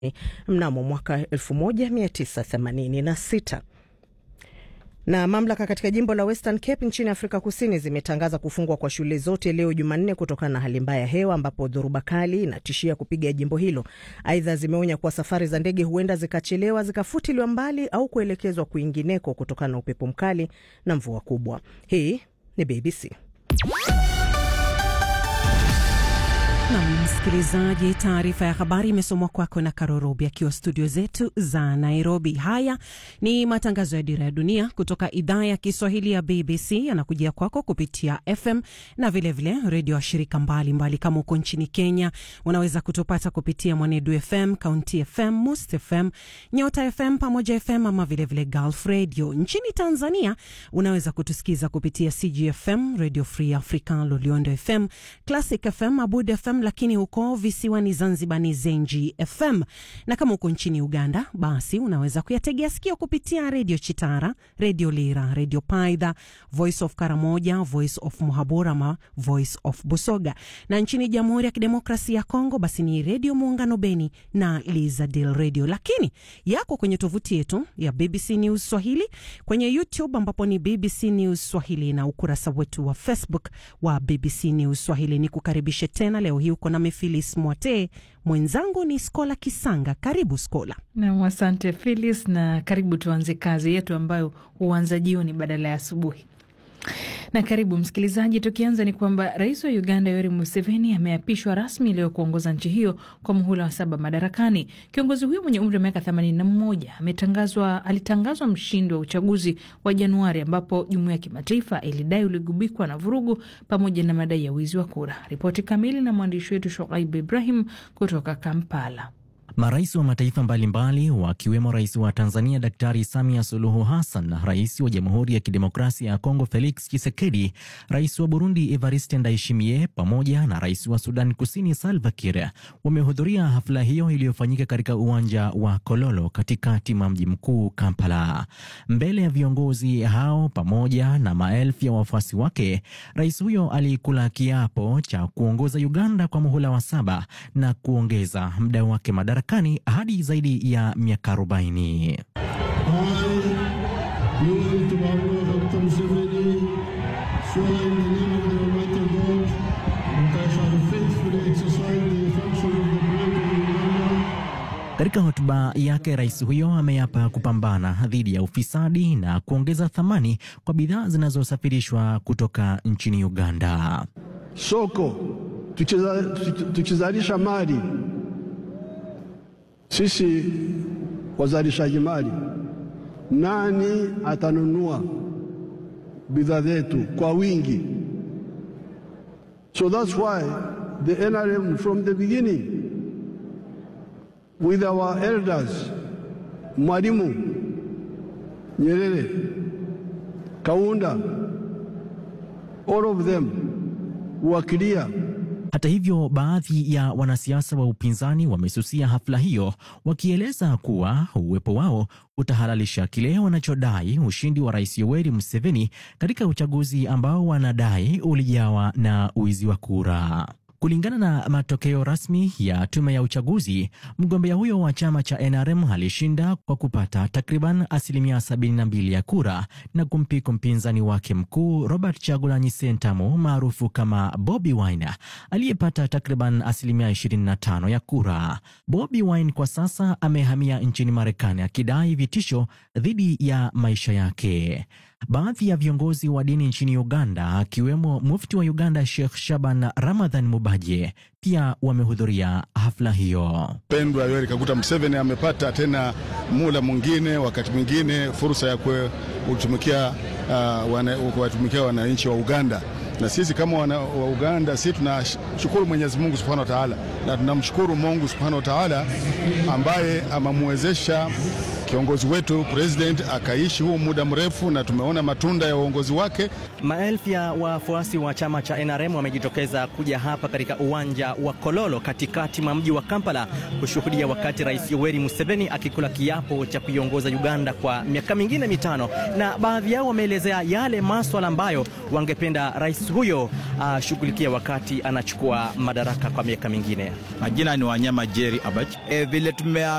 mnamo mwaka 1986 na mamlaka katika jimbo la Western Cape nchini Afrika Kusini zimetangaza kufungwa kwa shule zote leo Jumanne kutokana na hali mbaya ya hewa ambapo dhoruba kali inatishia kupiga jimbo hilo. Aidha, zimeonya kuwa safari za ndege huenda zikachelewa, zikafutiliwa mbali au kuelekezwa kwingineko kutokana na upepo mkali na mvua kubwa. Hii ni BBC. Na msikilizaji, taarifa ya habari imesomwa kwako na Karorobi akiwa studio zetu za Nairobi. Haya ni matangazo ya Dira ya Dunia kutoka idhaa ya Kiswahili ya BBC, yanakujia kwako kupitia FM na vilevile redio wa shirika mbalimbali. Kama uko nchini Kenya, unaweza kutupata kupitia Mwanedu FM, County FM, Must FM, Nyota FM pamoja FM ama vilevile Gulf Radio. Nchini Tanzania unaweza kutusikiza kupitia CGFM, Radio Free Africa, Loliondo FM, Classic FM, Abud FM lakini huko visiwani Zanzibar ni Zenji FM, na kama uko nchini Uganda basi unaweza kuyategea sikio kupitia redio Chitara, redio Lira, redio Paidha, Voice of Karamoja, Voice of Muhabura ama Voice of Busoga, na nchini Jamhuri ya Kidemokrasia ya Kongo basi ni redio Muungano Beni na Lizadil Radio, lakini yako kwenye tovuti yetu ya BBC News Swahili, kwenye YouTube ambapo ni BBC News Swahili na ukurasa wetu wa Facebook wa BBC News Swahili. Ni kukaribishe tena leo hii uko na Mefilis Mwate, mwenzangu ni Skola Kisanga. Karibu Skola. Nam, asante Filis, na karibu. Tuanze kazi yetu ambayo huanza jioni badala ya asubuhi. Na karibu msikilizaji, tukianza ni kwamba rais wa Uganda Yoweri Museveni ameapishwa rasmi leo kuongoza nchi hiyo kwa muhula wa saba madarakani. Kiongozi huyo mwenye umri wa miaka 81 ametangazwa alitangazwa mshindi wa uchaguzi wa Januari ambapo jumuiya ya kimataifa ilidai uligubikwa na vurugu pamoja na madai ya wizi wa kura. Ripoti kamili na mwandishi wetu Shoaib Ibrahim kutoka Kampala. Marais wa mataifa mbalimbali wakiwemo rais wa Tanzania Daktari Samia Suluhu Hassan na rais wa Jamhuri ya Kidemokrasia ya Kongo Felix Tshisekedi, rais wa Burundi Evariste Ndayishimiye pamoja na rais wa Sudan Kusini Salva Kiir wamehudhuria hafla hiyo iliyofanyika katika uwanja wa Kololo katikati mwa mji mkuu Kampala. Mbele ya viongozi hao pamoja na maelfu ya wafuasi wake, rais huyo alikula kiapo cha kuongoza Uganda kwa muhula wa saba na kuongeza muda wake madarakani hadi zaidi ya miaka 40. Katika hotuba yake, rais huyo ameapa kupambana dhidi ya ufisadi na kuongeza thamani kwa bidhaa zinazosafirishwa kutoka nchini Uganda. Soko tukizalisha mali sisi wazalishaji mali, nani atanunua bidhaa zetu kwa wingi? So that's why the NRM from the beginning with our elders Mwalimu Nyerere, Kaunda, all of them were clear hata hivyo, baadhi ya wanasiasa wa upinzani wamesusia hafla hiyo, wakieleza kuwa uwepo wao utahalalisha kile wanachodai ushindi wa Rais Yoweri Museveni katika uchaguzi ambao wanadai ulijawa na wizi wa kura. Kulingana na matokeo rasmi ya tume ya uchaguzi, mgombea huyo wa chama cha NRM alishinda kwa kupata takriban asilimia 72 ya kura na kumpika mpinzani wake mkuu Robert Chagulanyi Sentamu maarufu kama Bobi Wine aliyepata takriban asilimia 25 ya kura. Bobi Wine kwa sasa amehamia nchini Marekani akidai vitisho dhidi ya maisha yake. Baadhi ya viongozi wa dini nchini Uganda akiwemo mufti wa Uganda Sheikh Shaban Ramadhan Mubaje pia wamehudhuria hafla hiyo. Pendwa Yoweri Kaguta Museveni amepata tena mula mwingine, wakati mwingine fursa ya kutumikia kuwatumikia uh, wananchi wa Uganda na sisi kama wana, wa Uganda sisi tunashukuru Mwenyezi Mungu Subhanahu wa Ta'ala, na tunamshukuru Mungu Subhanahu wa Ta'ala ambaye amemwezesha kiongozi wetu president akaishi huu muda mrefu na tumeona matunda ya uongozi wake. Maelfu ya wafuasi wa chama cha NRM wamejitokeza kuja hapa katika uwanja wa Kololo katikati mwa mji wa Kampala kushuhudia wakati Rais Yoweri Museveni akikula kiapo cha kuiongoza Uganda kwa miaka mingine mitano, na baadhi yao wameelezea yale maswala ambayo wangependa rais huyo ashughulikia uh, wakati anachukua madaraka kwa miaka mingine. Majina ni Wanyama Jerry Abach. E, vile tumea